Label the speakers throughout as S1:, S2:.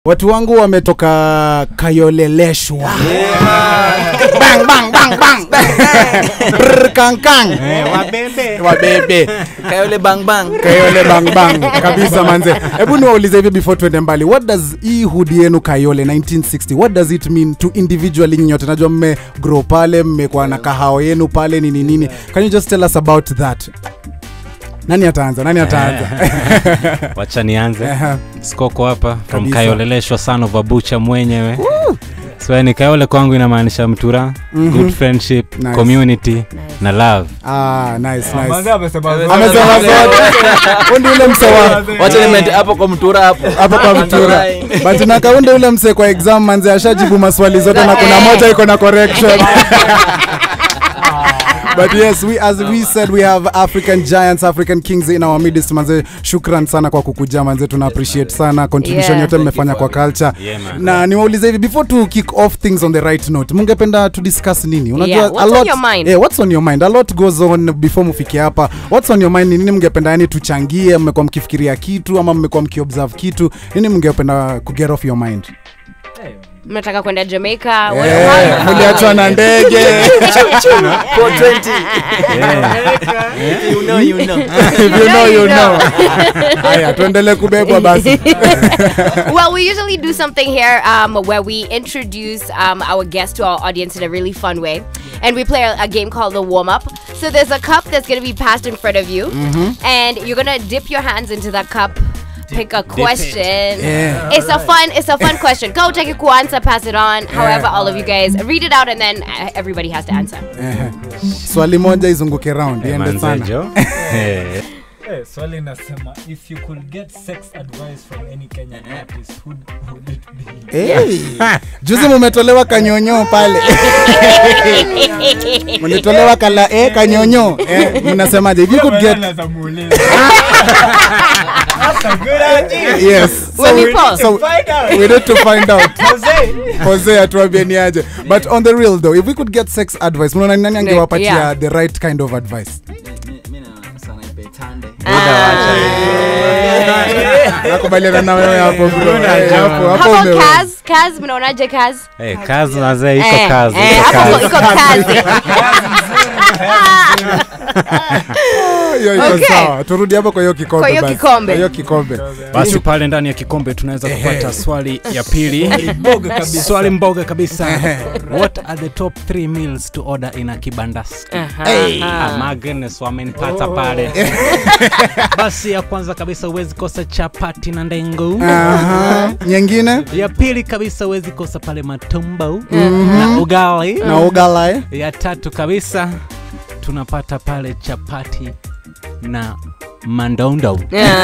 S1: watu wangu wametoka kayoleleshwa bang, bang, bang, bang. Brr, kang, kang.
S2: wabebe
S1: wabebe
S3: kayole bang bang
S1: kayole bang bang kabisa manze hebu niwaulize hivi before tuende mbali what does hii hudi yenu kayole 1960 what does it mean to individually nyote najua mme grow pale mmekuwa na kahao yenu pale nini nini can you just tell us about that nani ataanza nani ataanza
S2: wacha nianze
S1: Aha.
S2: skoko hapa from
S1: Kabisa.
S2: kayoleleshwa son of a butcher mwenyewe so yani kayole kwangu inamaanisha mtura
S1: Mhm.
S2: good friendship
S1: Nice.
S2: community na love
S1: ah, nice, nice.
S4: Manze amesema zote.
S1: amesema zote undi ule msewa
S3: wacha nimente hapo kwa mtura hapo
S1: hapo kwa mtura but na kaunde ule mse kwa exam manze ashajibu maswali zote na kuna moja iko na correction but yes we, as we said we have african giants african kings in our midst manze shukran sana kwa kukuja manze tuna appreciate sana contribution
S5: Yeah.
S1: yote mmefanya kwa culture
S2: Yeah, man.
S1: na niwaulize hivi before to kick off things on the right note mungependa to discuss nini unajua
S5: Yeah, what's
S1: a
S5: on
S1: lot,
S5: your mind?
S1: eh, what's on your mind a lot goes on before mufike hapa what's on your mind ni nini mngependa yani tuchangie mmekuwa mkifikiria kitu ama mmekuwa mkiobserve kitu nini mngependa kuget off your mind
S5: mnataka kwenda jamaica what-
S1: Eh,
S5: how-
S1: mliachwa na ndege
S3: 420 you know you know
S1: If you know, you know. haya tuendelee kubebwa basi
S5: well, we usually do something here um, where we introduce um, our guest to our audience in a really fun way. And we play a, a game called the warm up. So there's a cup that's going to be passed in front of you. And you're going to dip your hands into that cup. Pick a question.
S1: Yeah.
S5: It's a fun. It's a fun question. Go take a answer, pass it on. However, all of you guys read it out, and then uh, everybody has to answer.
S1: Ehe. swali moja izunguke round iende
S2: Manze,
S1: sana
S2: Jo. Eh,
S4: Eh, swali inasema if you could get sex advice from any Kenyan artist who would it be?
S1: Hey. juzi mumetolewa kanyonyo pale mlitolewa kala eh, kanyonyo eh, mnasemaje if you could get
S4: Anaweza muuliza. That's a good idea.
S1: yes
S5: When
S1: we,
S5: you pause.
S1: so
S4: Find out.
S1: we need to find out
S4: Jose.
S1: jose atuambie ni aje but on the real though if we could get sex advice mnaona ni nani angewapatia
S5: Yeah.
S1: the right kind of advice
S3: mi naona sana ipetande
S1: nakubaliana na wewe hapo bro Eh, hapo
S5: How
S1: hapo
S5: about
S1: ume-
S5: Kaz? Kaz, mnaonaje Kaz?
S2: eh, kazi mazee iko
S5: Eh,
S2: kazi
S5: eh,
S2: iko
S5: hapo
S2: kazi
S5: iko kazi.
S1: hiyo iko
S5: Okay.
S1: sawa turudi hapo kwa hiyo kikombe
S5: Kwa hiyo
S1: basi.
S5: kikombe.
S1: Kwa hiyo kikombe
S2: basi pale ndani ya kikombe tunaweza kupata swali ya pili swali mboga kabisa what are the top 3 meals to order in a kibandas
S5: Hey.
S2: Ah, my goodness wamenipata pale basi ya kwanza kabisa huwezi kosa chapati na ndengu
S1: Aha. nyingine
S2: ya pili kabisa huwezi kosa pale matumbo na ugali
S1: na ugala eh?
S2: ya tatu kabisa tunapata pale chapati na mandondo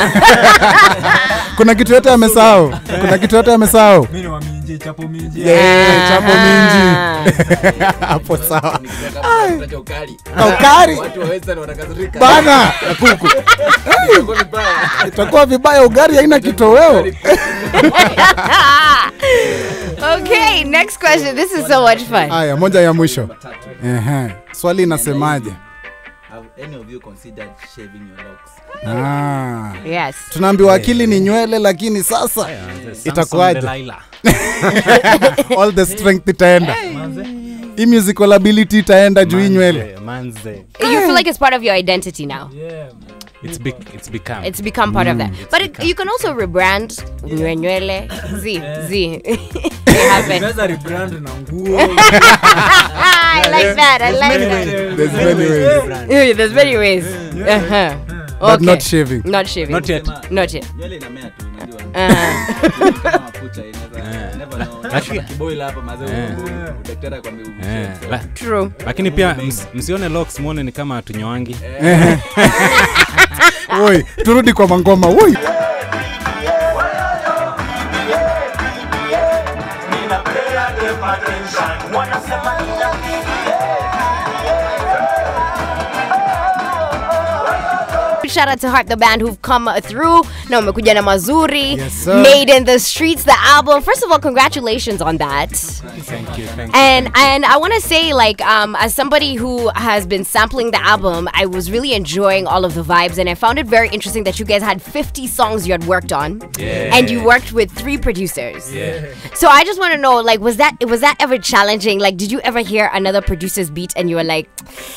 S1: kuna kitu yote amesahau kuna kitu yote amesahau
S4: Mi ni wa minji, chapo minji.
S1: Yeah, chapo minji hapo sawa
S3: Unataka ukali
S1: ukari
S3: watu wa western watakasirika
S1: bana na kuku
S3: Itakuwa vibaya.
S1: itakuwa vibaya ugari haina kitoweo
S5: Okay, next question. This is so much fun.
S1: haya moja ya mwisho Ehe. swali inasemaje
S3: Have any of you considered shaving your locks?
S1: ah.
S5: Yes.
S1: tunaambiwa akili ni nywele lakini sasa itakuwaje all the strength itaenda hii musical ability itaenda juu hii nywele
S2: manze
S5: You feel like it's part of your identity now.
S4: Yeah.
S2: it's, be, it's become
S5: It's become part of that. But it, you can also rebrand Nywele nywele. Z. Z. It happens.
S4: Unaweza rebrand na nguo.
S5: I like that. I like that.
S1: There's many ways.
S5: Yeah, There's many ways. Uh-huh.
S1: but
S5: Okay.
S1: not shaving
S5: Not shaving.
S2: not yet
S5: Not yet.
S3: nywele inamea tu unajua
S5: Uh,
S3: Kama mafuta, inaweza- never know.
S2: Lakini-
S3: Kiboil hapa, mazee,
S2: Eh.
S3: daktari akwambia
S2: Eh,
S3: ushave.
S2: la-
S5: true.
S2: lakini pia ms, msione locks muone ni kama tunywangi
S1: oi turudi kwa mangoma oi
S5: shout out to Heart the band who've come through. Na umekuja na mazuri.
S1: Yes, sir.
S5: Made in the streets, the album. First of all, congratulations on that.
S2: Thank you, thank you.
S5: And and I want to say, like, um, as somebody who has been sampling the album, I was really enjoying all of the vibes, and I found it very interesting that you guys had 50 songs you had worked on, and you worked with three producers.
S2: Yeah.
S5: So I just want to know, like, was that was that ever challenging? Like, did you ever hear another producer's beat and you were like,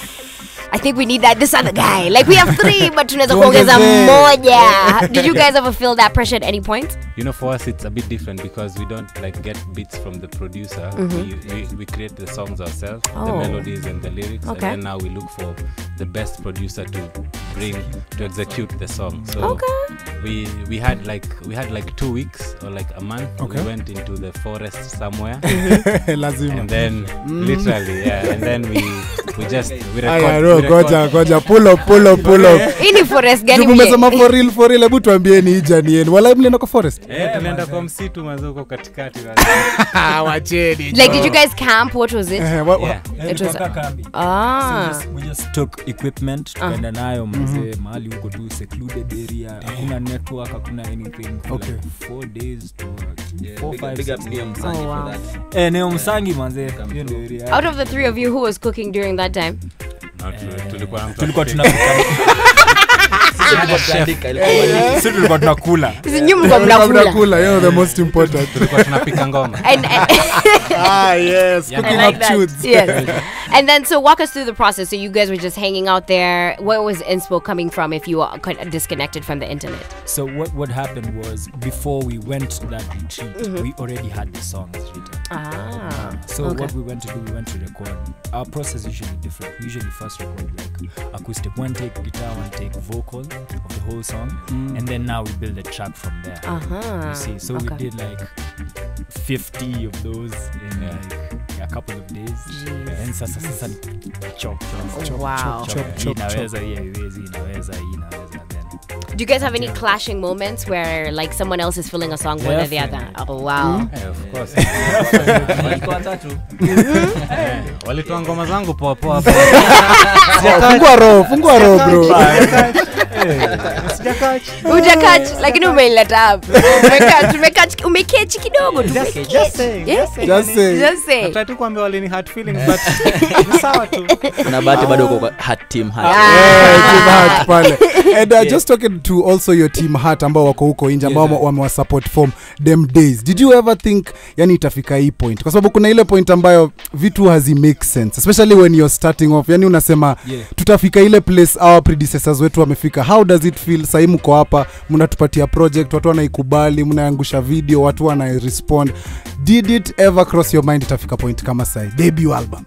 S5: I think we need that this other guy. Like we have three, but tunaweza kuongeza
S1: Tuongezee.
S5: moja. Did you guys ever feel that pressure at any point?
S2: You know, for us, it's a bit different because we don't like get beats from the producer. We, we, we create the songs ourselves, the
S5: Oh.
S2: melodies and the lyrics,
S5: Okay.
S2: and then now we look for the best producer to bring to execute the song. So
S5: Okay.
S2: we we had like we had like two weeks or like a month.
S1: Okay.
S2: We went into the forest somewhere,
S1: lazima
S2: and then literally, yeah, and then we we just we record.
S1: Aya,
S2: we
S1: no,
S2: record-
S1: goja goja pull up pull up pull up
S5: Hii ni forest gani
S1: Juu
S5: mie?
S1: mmesema for real for real hebu tuambieni hii jani yenu wala mlienda kwa forest
S2: Eh, tunaenda kwa msitu mazuko katikati.
S1: wacheni
S5: Like did you guys camp? What was it?
S1: Eh, wa- wa-
S2: yeah.
S4: Eh,
S5: It was-
S4: tulikuwa kambi.
S5: Ah.
S4: So we just took equipment tukaenda nayo mzee mahali huko tu secluded area hakuna network hakuna anything for
S1: Okay.
S4: like four days to
S3: Yeah,
S4: four,
S3: big,
S4: five,
S3: big
S4: six
S3: up Neo
S4: days.
S3: Msangi
S5: Oh, wow.
S3: for that.
S4: eh neo msangi manzee hiyo ndio area
S5: Out of the three of you, who was cooking during that time?
S2: Na tu- tulikuwa na mtu
S4: tulikuwa
S2: akipika.
S4: tunapika
S3: Tulikuwa tunaandika, ilikuwa
S4: sisi tulikuwa tunakula
S5: Sisi nyinyi mlikuwa mnakula.
S1: mnakula yo the most important
S2: tulikuwa tunapika ngoma
S5: And, and
S1: ah yes
S2: Yeah.
S1: cooking
S5: I
S1: up
S5: like that.
S1: tunes
S5: Yes. and then, so walk us through the process. So you guys were just hanging out there. Where was inspo coming from if you were kind of disconnected from the internet?
S4: so what what happened was before we went to that retreat we already had the songs written
S5: Ah.
S4: So
S5: Okay.
S4: what we went to do, we went to record. Our process is usually different. We usually first record like acoustic, one take guitar, one take vocal of the whole song, and then now we build a track from there.
S5: Uh-huh.
S4: You see, so
S5: Okay.
S4: we did like 50 of those in like a couple of days.
S5: Jeez.
S4: And sasa sasa ni chop chop chop
S5: Wow.
S4: chop
S1: Chop,
S4: Hii
S1: chop,
S4: inaweza hii haiwezi inaweza hii inaweza then
S5: Do you guys have any clashing moments where like someone else is feeling a song more than the other?
S4: Definitely.
S5: Oh wow.
S2: Eh, of course.
S3: walikuwa watatu.
S2: Eh, walitoa ngoma zangu poa poa poa.
S1: Oh, fungua roho fungua roho bro
S5: Ujakach lakini umeileta up. Umekach, umekach, umekechi kidogo tu. Umekech. Yeah.
S1: just say
S5: Just say.
S2: Nataka tu kuambia walini hurt feelings but ni sawa tu.
S3: Kuna bahati bado uko kwa hat team hat.
S1: Yeah, team heart pale and uh, just talking to also your team heart ambao wako huko nje ambao
S4: Yes, sir.
S1: wamewasupport from them days did you ever think yani itafika hii point kwa sababu kuna ile point ambayo vitu hazi make sense especially when you're starting off yani unasema
S4: Yeah.
S1: tutafika ile place our predecessors wetu wamefika how does it feel sahii mko hapa mnatupatia project watu wanaikubali mnaangusha video watu wana respond did it ever cross your mind itafika point kama sahi debut album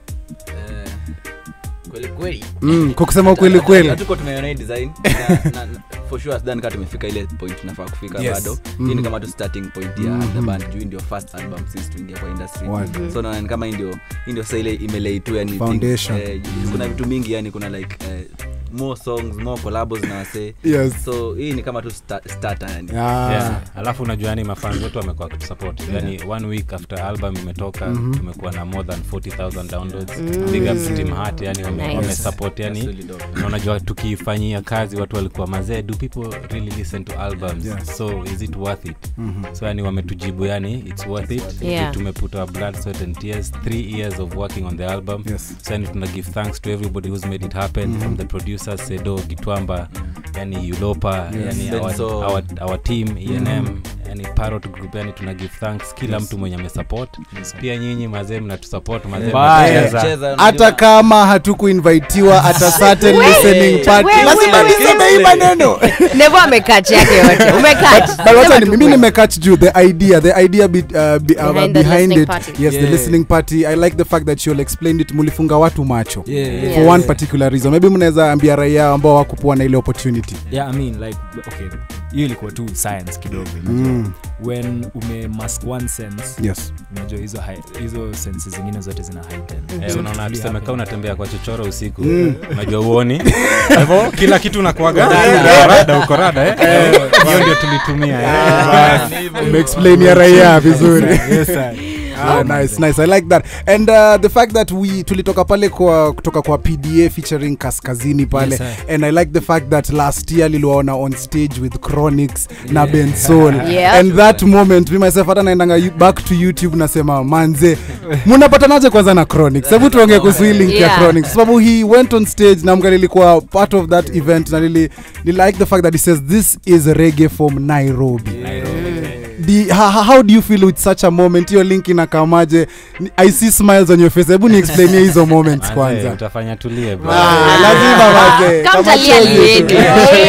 S3: Eh, kweli kweli.
S1: mm, kwa kusema ukweli kweli
S3: hatuko tumeona hii design na, na, na, for sure sidhani kama tumefika ile point tunafaa kufika
S1: Yes.
S3: bado
S1: Mhm.
S3: hii ni kama tu starting point ya
S1: Mhm.
S3: the band juu hii ndio first album sisi tuingia kwa industry
S1: Word.
S3: so naona ni kama hii ndio hii ndio sasa ile imelay tu yani
S1: Foundation.
S3: things, eh, kuna vitu mingi yani kuna like eh, more songs more collabos na wasee
S1: yes
S3: so hii ni kama tu sta- starter yani
S1: Ah.
S2: Yeah. alafu unajua yani mafans wetu wamekuwa kutusupport yani one week after album imetoka tumekuwa na more than 40000 downloads big up to Team Heart yani wame,
S5: Nice.
S2: wamesupport
S3: That's
S2: yani
S3: really dope.
S2: na unajua tukiifanyia kazi watu walikuwa mazee do people really listen to albums
S1: Yes.
S2: so is it worth it so yani wametujibu yani it's worth it
S5: Yeah.
S2: Juu tumeput our blood sweat and tears three years of working on the album
S1: Yes.
S2: so yani tuna give thanks to everybody who's made it happen from the producers sedo gitwamba yani yulopa yani our,
S3: Benzo.
S2: our, our team enm yani parrot group yani tuna give thanks kila mtu mwenye amesupport pia nyinyi mazee mnatusupport mazee
S3: Eh,
S1: Bye.
S2: mnacheza.
S3: cheza,
S1: hata
S3: unajua-
S1: kama hatukuinvitiwa at a certain listening party
S5: wait,
S1: lazima
S5: wait,
S1: niseme hii maneno
S5: Nevo amekach yake yote. Umekach.
S1: But wacha
S5: Sema
S1: ni-
S5: tu
S1: mimi
S5: kweli.
S1: nimecatch juu the idea the idea be, uh, be, uh,
S5: Behind the
S1: behind
S5: listening
S1: it
S5: party.
S1: yes the
S4: Yeah.
S1: listening party i like the fact that you'll explained it mulifunga watu macho
S4: Yeah, yeah.
S1: for
S5: Yes.
S1: one particular reason maybe mnaweza ambia raia ambao wakupuwa na ile opportunity
S4: yeah i mean like okay hiyo ilikuwa tu science kidogo
S1: mm.
S4: when ume mask one sense
S1: yes
S4: unajua hizo hi- hizo sense zingine zote zina heighten
S2: Eh,
S4: So
S2: unaona
S4: it
S2: tuseme
S4: really
S2: kaa unatembea kwa chochoro usiku
S1: Mm.
S2: unajua uoni Kwa hivyo kila kitu unakuaga rada uko rada eh? hiyo ndio tulitumia eh.
S1: umeexplain ya raia vizuri
S4: happened. Yes, sir.
S1: Ah, nice, nice. I like that. And uh, the fact that we tulitoka pale kwa kutoka kwa PDA featuring Kaskazini pale
S4: Yes, sir.
S1: and I like the fact that last year liliwaona on stage with Chronics na Ben Soul.
S5: Yeah.
S1: And that moment me myself hata naendanga you- back to YouTube nasema manze munapatanaje kwanza na Chronics? Hebu tuongee kuhusu hii link ya
S5: Yeah.
S1: Chronics. Sababu he went on stage na mga nilikuwa part of that event na nili, nili like the fact that he says this is reggae from Nairobi. Di, ha, ha- how do you feel with such a moment hiyo link inakamaje Ni- i see smiles on your face hebu ni explainie hizo moments
S2: Manze,
S1: kwanza
S2: utafanya tulie bro.
S1: Ah, lazima manze.
S5: Kama
S1: Kama
S5: mtalia
S1: chozi
S5: lieni.
S1: tu.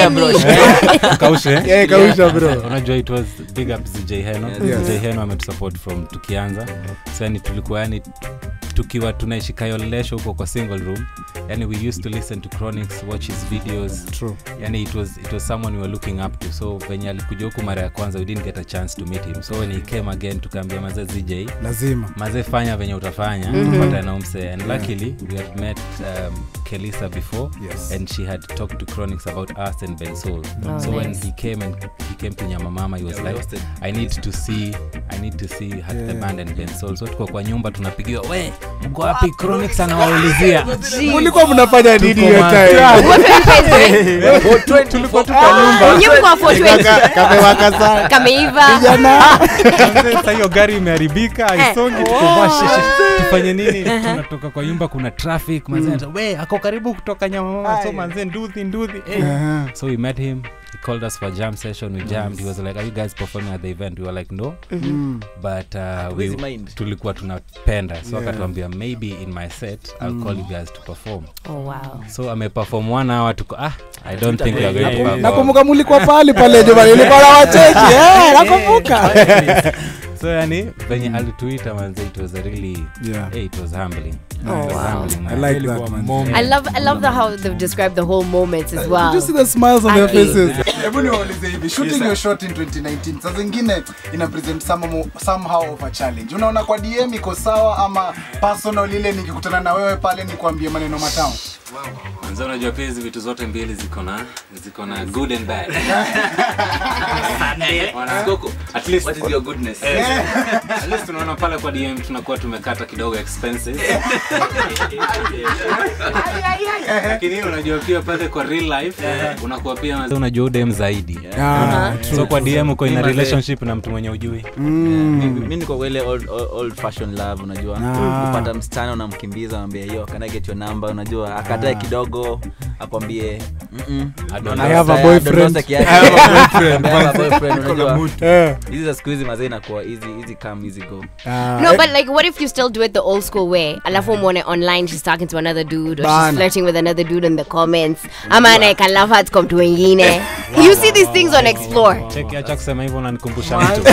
S5: Lieni.
S2: Kaushe.
S1: Yeah, kausha bro
S2: unajua it was big up ZJ Heno
S1: Yes.
S2: ZJ Heno ametusupport from tukianza so yani tulikuwa yani tukiwa tunaishi kayolesho huko kwa single room yani we used to listen to chronics watch his videos
S1: True.
S2: yani it was, it was someone we were looking up to so venye alikuja huku mara ya kwanza we didn't get a chance to meet him so when he came again tukaambia mazee ZJ
S1: lazima
S2: mazee fanya venye utafanya tupata na umse and luckily we had met um, kelisa before
S1: Yes.
S2: and she had talked to chronics about us and ben soul
S5: Oh,
S2: so when
S5: nice.
S2: he came and he came to nyamamama he was
S3: Yeah, we
S2: like
S3: hosted
S2: i need to see i need to see hat the
S1: Yeah.
S2: band and ben soul so tuko kwa nyumba tunapigiwa we mko wapi chronics anawaulizia
S1: mulikuwa mnafanya nini hiyo
S2: ma-
S1: time
S5: What were you guys doing?
S2: tulikuwa tu kwa nyumba
S5: Wenyewe mko wa 420.
S1: kamewaka sana
S5: Kameiva.
S2: Sasa hiyo gari imeharibika aisongi tufanye nini tunatoka kwa nyumba kuna traffic manze mm. we ako karibu kutoka nyamamama so manze nduthi nduthi hey.
S1: Aha.
S2: so we met him he called us for a jam session we jammed he was like are you guys performing at the event we were like no
S1: Mm.
S2: but uh, we,
S3: Huwezi mind.
S2: tulikuwa tunapenda so
S1: Yeah.
S2: akatuambia maybe in my set i'll call you guys to perform
S5: Oh, wow.
S2: so ameperform one hour tuko ah i don't think we are going to perform
S1: nakumbuka mulikuwa pali pale jumani ilikuwa na wacheki eh, nakumbuka
S2: so yani venye alituita manze it was a really
S1: Yeah.
S2: hey, it was humbling
S5: Oh,
S2: It was
S5: wow.
S2: humbling,
S1: I
S2: man.
S1: like
S4: Ilikuwa
S1: that man.
S4: moment.
S5: I love I love the how they've described the whole moments as
S1: Did
S5: well.
S1: you see the smiles on their
S5: Ati.
S1: faces? Hebu niwaulize hivi, shooting your shot in 2019 saa zingine ina present somehow, somehow of a challenge. Unaona kwa DM iko sawa ama personal ile nikikutana na wewe pale nikwambie maneno matamu?
S2: Manze, unajua pia hizi vitu zote mbili ziko na ziko na good and bad Wana-
S3: Skoko,
S2: at least
S3: what is your goodness?
S2: at least tunaona pale kwa dm tunakuwa tumekata kidogo expenses lakini unajua pia pale kwa real life unakuwa pia unajua udem zaidi
S1: Ah,
S2: so kwa dm uko in a relationship na mtu mwenye ujui
S3: Mi- mi niko kwa ile old, old, old fashion love unajua
S1: Ah.
S3: kupata msichana unamkimbiza unambia yo can I get your number unajua akatae kidogo akwambie "Mm-mm, naona
S1: I have a
S3: tayari,
S1: boyfriend."
S3: dondosa kiasi. I have a boyfriend, unajua
S1: Eh,
S3: hizi za siku hizi mazee inakuwa easy easy come easy go
S1: ah,
S5: No,
S1: eh,
S5: but like, what if you still do it the old school way? Alafu mwone online, she's talking to another dude, or
S1: Bana.
S5: she's flirting with another dude in the comments. Ama anaeka love hearts kwa mtu wengine. You see these things on Explore.
S2: cheki acha kusema hivyo unanikumbusha mtu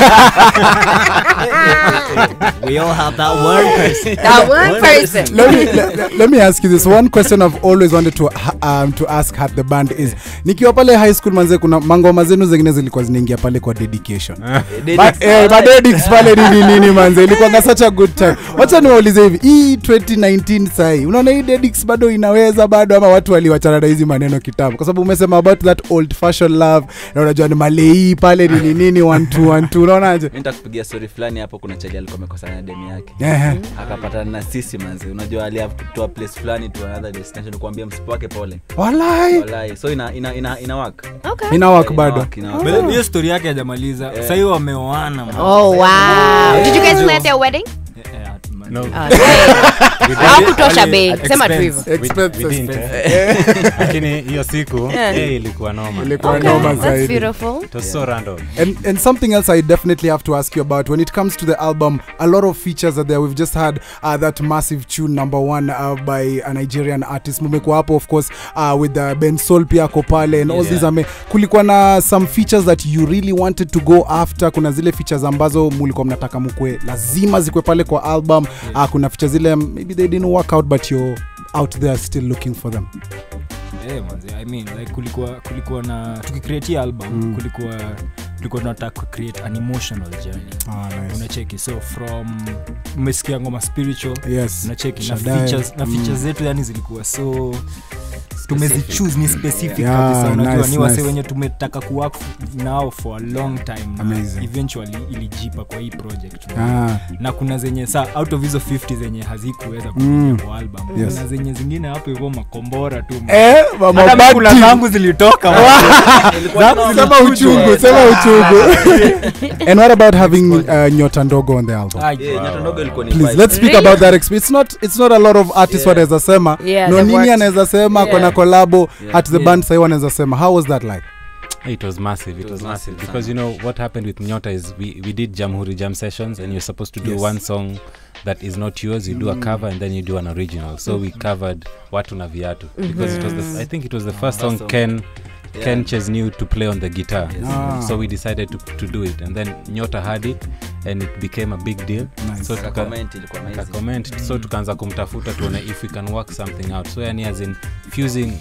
S6: We all have that one person.
S5: That one person.
S1: let me, let, let me ask you this one question i've always wanted to, um, to ask at the band is nikiwa pale high school manze kuna mangoma zenu zingine zilikuwa zinaingia pale kwa dedication But, eh, madedicts pale nini nini manze ilikuwanga such a good time wacha niwaulize hivi hii 2019 sahi unaona hii dedicts bado inaweza bado ama watu waliwachana na hizi maneno kitambo kwa sababu umesema about that old fashion love na unajua ni malei pale nini nini one two one two unaonaje
S3: mi nitakupigia story fulani hapo kuna chali alikuwa amekosana na demu yake
S1: Ehe.
S3: akapatana na sisi manzi unajua aliave kutoa place fulani to another destination kuambia msipo wake pole
S1: walai
S3: walai so ina ina ina, ina work
S5: Okay.
S1: ina work
S3: Ina
S1: bado
S3: work, ina work.
S6: But hiyo story yake hajamaliza
S3: Yeah.
S6: sahii wameoana man.
S5: Oh, wow. Did you guys play at their wedding?
S6: Eh, eh, man.
S2: No.
S5: Oh, Hawakutosha bei. Sema tu hivyo.
S2: We- we
S1: Expenses.
S2: didn't, eh. lakini hiyo siku
S5: Yeah.
S2: eh, ilikuwa noma
S1: ilikuwa
S5: Okay,
S1: noma
S5: that's
S1: zaidi
S5: beautiful.
S2: it was so random
S1: And, and something else I definitely have to ask you about when it comes to the album, a lot of features are there. We've just had uh, that massive tune number one uh, by a Nigerian artist Mumeko Hapo, of course, uh, with uh, Ben Sol pia ako pale and all
S2: Yeah.
S1: these ame kulikuwa na some features that you really wanted to go after. Kuna zile features ambazo mulikuwa mnataka mukwe lazima zikwe pale kwa album. Uh, kuna features zile maybe they didn't work out but you're out there still looking for them.
S4: Eh, manze, I mean, like kulikuwa kulikuwa na tukicreate album
S1: Mm.
S4: kulikuwa tulikuwa tunataka kucreate an emotional journey
S1: Ah, nice.
S4: unacheki so from umesikia ngoma spiritual
S1: Yes.
S4: unacheki na
S1: Shaddai.
S4: features, na
S1: Mm.
S4: features zetu yani zilikuwa so
S6: tumezichoose ni specific
S1: Yeah,
S6: kabisa unajua
S1: nice,
S6: ni wase
S1: nice.
S6: wenye tumetaka kuwork f- nao for a long time na
S1: Amazing.
S6: eventually ilijipa kwa hii project
S1: Ah,
S6: na kuna zenye sa out of hizo 50 zenye hazikuweza kuingia
S1: Mm.
S6: kwa album
S1: Yes.
S6: kuna zenye zingine hapo hivyo makombora tu
S1: eh, mama
S6: Hata
S1: Bati.
S6: kuna zangu zilitoka
S1: sema uchungu sema uchungu and what about having uh, nyota ndogo on the album
S6: Ai,
S3: Yeah, nyota ndogo ilikuwa ni
S1: please
S3: vibe.
S1: let's speak
S5: Really?
S1: about that experience it's not, it's not a lot of artists
S3: Yeah.
S1: wanaweza sema
S5: Yeah,
S1: no
S5: they've
S1: nini
S5: worked-
S1: anaweza sema
S5: Yeah.
S1: kona kolabo
S3: Yeah.
S1: at the band sahi wanaweza sema how was that like
S2: It was massive. It,
S3: It
S2: was,
S3: was
S2: massive
S3: massive,
S2: because you know what happened with Nyota is we, we did Jamhuri Jam sessions and you're supposed to do
S1: Yes.
S2: one song that is not yours. You do a cover and then you do an original. So we covered Watu na Viatu because it was the I think it was the first song
S3: song.
S2: Ken
S3: Yeah.
S2: Ken Chesnew to play on the guitar.
S3: Yes.
S1: Ah.
S2: So we decided to, to do it and then Nyota had it and it became a big deal.
S1: Nice.
S2: So tuka,
S3: Comment ilikuwa amazing.
S2: comment so tukaanza kumtafuta tuone if we can work something out so yani as in fusing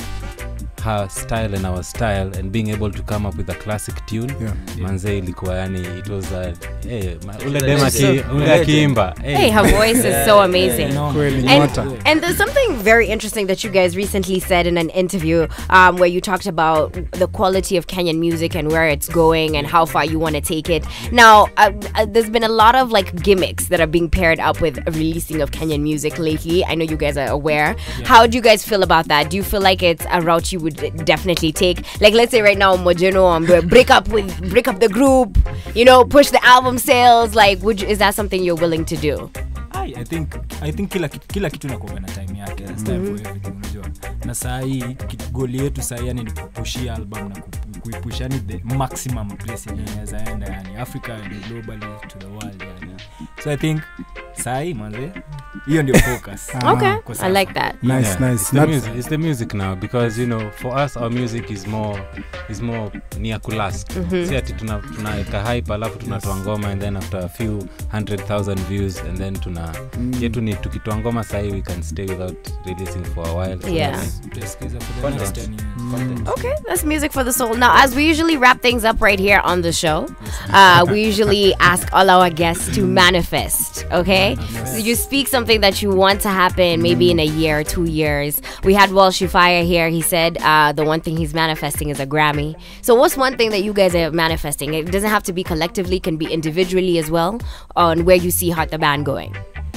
S2: her style and our style and being able to come up with a classic tune
S1: yeah.
S2: manze ilikuwa yani it was a, hey, ma, ule
S3: a
S2: dem
S3: legend.
S2: aki- ule akiimba hey.
S5: Hey, her voice is so amazing.
S6: no.
S1: kweli
S5: And,
S1: nyota
S5: and there's something very interesting that you guys recently said in an interview um, where you talked about the quality of Kenyan music and where it's going and how far you want to take it. Now, uh, uh, there's been a lot of like gimmicks that are being paired up with releasing of Kenyan music lately. I know you guys are aware. How do you guys feel about that? Do you feel like it's a route you would definitely take? Like, let's say right now, Mojeno, um, break up with break up the group. You know, push the album sales. Like, would you, is that something you're willing to do?
S6: Ai, I think, I think kila, kitu- kila kitu nakuaga na time yake There's time for everything unajua na saa hii ki- goli yetu saa hii yani ni kupushia album na ku- kuipush yani the maximum place yenye inaweza enda yani africa and globally to the world yani so i think saa hii manze hiyo ndio focus
S5: Okay,
S6: Kwa
S5: I
S6: sasa.
S5: like that.
S1: nice
S2: Yeah,
S1: nice
S2: It's the,
S1: Not-
S2: music, it's the music now because you know for us our music is more is more ni ya kulast si ati tuna- tunaweka hype alafu tunatoa ngoma and then after a few hundred thousand views and then tuna yetu ni tukitoa ngoma sahii we can stay without releasing for a while So
S5: Yeah.
S2: that's-
S6: Tutasikiza for the
S3: Content.
S6: next 10 years.
S3: Content.
S5: Okay, that's music for the soul. Now, as we usually wrap things up right here on the show, uh, we usually ask all our guests to manifest. Okay, so you speak something that you want to happen, maybe in a year, two years. We had Walsh Fire here. He said uh, the one thing he's manifesting is a Grammy. So, what's one thing that you guys are manifesting? It doesn't have to be collectively; can be individually as well. On where you see Heart the Band going.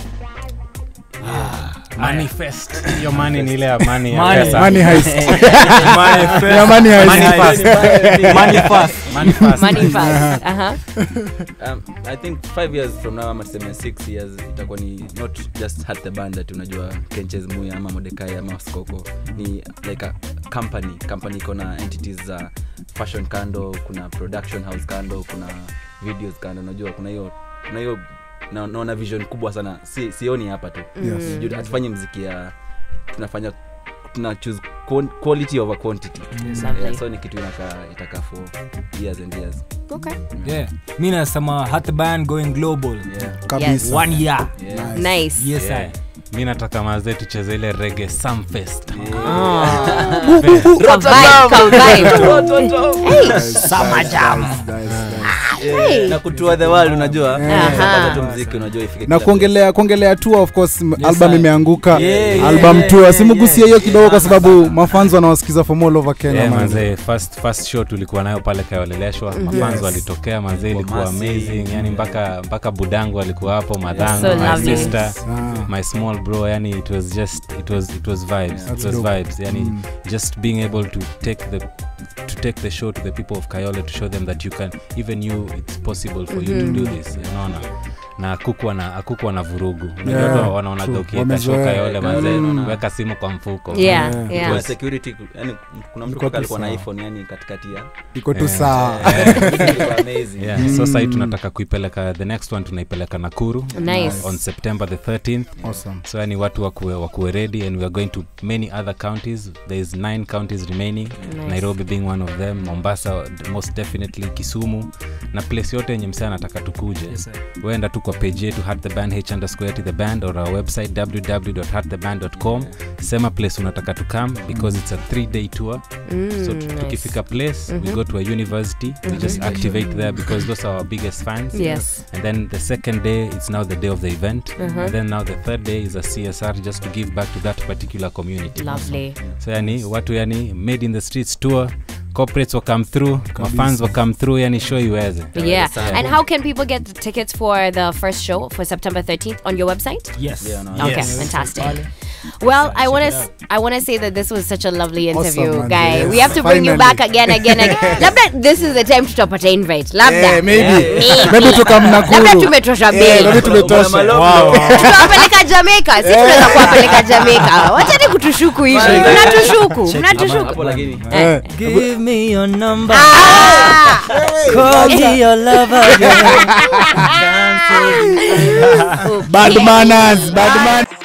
S2: manifest hiyo mani ni ile ya mani ya
S6: Money.
S2: pesa.
S1: money heist
S6: Manifest.
S1: Yeah, money heist.
S6: Manifest. Manifest.
S2: Manifest.
S5: Money fast. Uh huh.
S3: um, i think five years from now ama tuseme six years itakuwa ni not just hat the band that unajua kenches muya ama modekai ama skoko ni like a company company iko na entities za fashion kando kuna production house kando kuna videos kando unajua kuna hiyo kuna hiyo na- naona vision kubwa sana si, sioni hapa tu
S1: Yes.
S3: Juu hatufanyi mziki ya tunafanya tuna choose quan- quality over quantity
S5: Exactly.
S3: yeah, so ni kitu inakaa itakaa for years and years
S5: Okay.
S6: Yeah. mi nasema hat the band going global
S3: yeah.
S1: kabisa
S6: one year
S3: Yeah.
S5: Nice.
S6: yes
S2: Yeah.
S6: I.
S2: mi nataka mazee tucheze ile rege samfest
S3: Yeah, na kutua the world unajua
S5: Aha.
S3: Kupata tu mziki unajua ifike
S1: na
S3: kila
S1: kuongelea kuongelea tour of course m-
S6: Yes,
S1: album
S6: sir.
S1: imeanguka
S6: Yeah, yeah,
S1: album
S6: yeah,
S1: tour
S6: yeah,
S1: simugusie
S6: yeah.
S1: hiyo kidogo kwa sababu mafanzo wanawasikiza from all over kenya
S2: Yeah,
S1: man.
S2: manze first, first show tulikuwa nayo pale kayoleleshwa mafans
S1: Yes.
S2: walitokea manze ilikuwa
S3: massive.
S2: amazing yani mpaka mpaka budangu alikuwa hapo madhangu
S5: So
S2: my
S5: lovely.
S2: sister
S1: Ah.
S2: my small bro yani it was just it was it was vibes
S1: That's
S2: it was
S1: dope.
S2: vibes yani
S1: Mm.
S2: just being able to take the to take the show to the people of kayole to show them that you can even you it's possible for you to do this unaona na akukuwa na akukuwa na vurugu Unajua
S1: Yeah,
S2: watu wanaonaga
S1: true.
S2: ukiweka show
S1: Wamezoea.
S2: kayole manze
S3: Kayole, unaona.
S2: weka simu kwa mfuko
S5: Yeah,
S1: Yeah.
S5: yeah.
S3: Kuna security yani kuna mtu
S1: Ilikuwa
S3: kutoka alikuwa na
S1: tu
S3: iphone yani katikati ya
S1: iko tu
S2: Yeah.
S1: saa
S3: Ilikuwa amazing
S2: yeah so sahii tunataka kuipeleka the next one tunaipeleka nakuru
S5: Nice.
S2: on september the 13th
S1: awesome
S2: so yani watu wakuwe, wakuwe ready and we are going to many other counties there is nine counties remaining
S5: Nice.
S2: nairobi being one of them mombasa most definitely kisumu na place yote yenye msee anataka tukuje
S6: Yes, sir.
S2: waenda tu kwa page yetu hat the band h underscore the band or our website www.hattheband.com sema place unataka to come because it's a three day tour
S5: Mm,
S2: so tu-
S5: nice.
S2: tukifika place we go to a university we just activate there because those are our biggest fans
S5: Yes.
S2: and then the second day it's now the day of the event and then now the third day is a csr just to give back to that particular community
S5: Lovely.
S2: so yani watu yani made in the streets tour corporates will come through mafans will come through yani show iweze
S5: Yeah.
S3: sana.
S5: And how can people get the tickets for the first show for September 13th on your website?
S6: Yes.
S3: Yeah, no,
S5: Okay,
S6: Yes.
S5: fantastic. Well, I want
S6: check
S5: to
S6: it
S5: I want to say that this was such a lovely interview,
S1: Awesome, man.
S5: guy.
S1: Yes.
S5: We have to bring you
S1: Finally.
S5: back again, again, again. Labda this is the time tutapata invite. Labda.
S1: Eh, maybe
S5: Maybe.
S1: maybe tukamnakuru
S5: Labda tumetosha
S1: Eh,
S5: bei.
S1: maybe tumetosha
S5: tutawapeleka jamaica si tunaweza kuwapeleka jamaica wachani kutushuku hivi mnatushuku mnatushuku
S3: hapo lakini
S1: Eh,
S7: Give me your number.
S5: Ah!
S7: Call me your lover.
S1: bad manners bad manners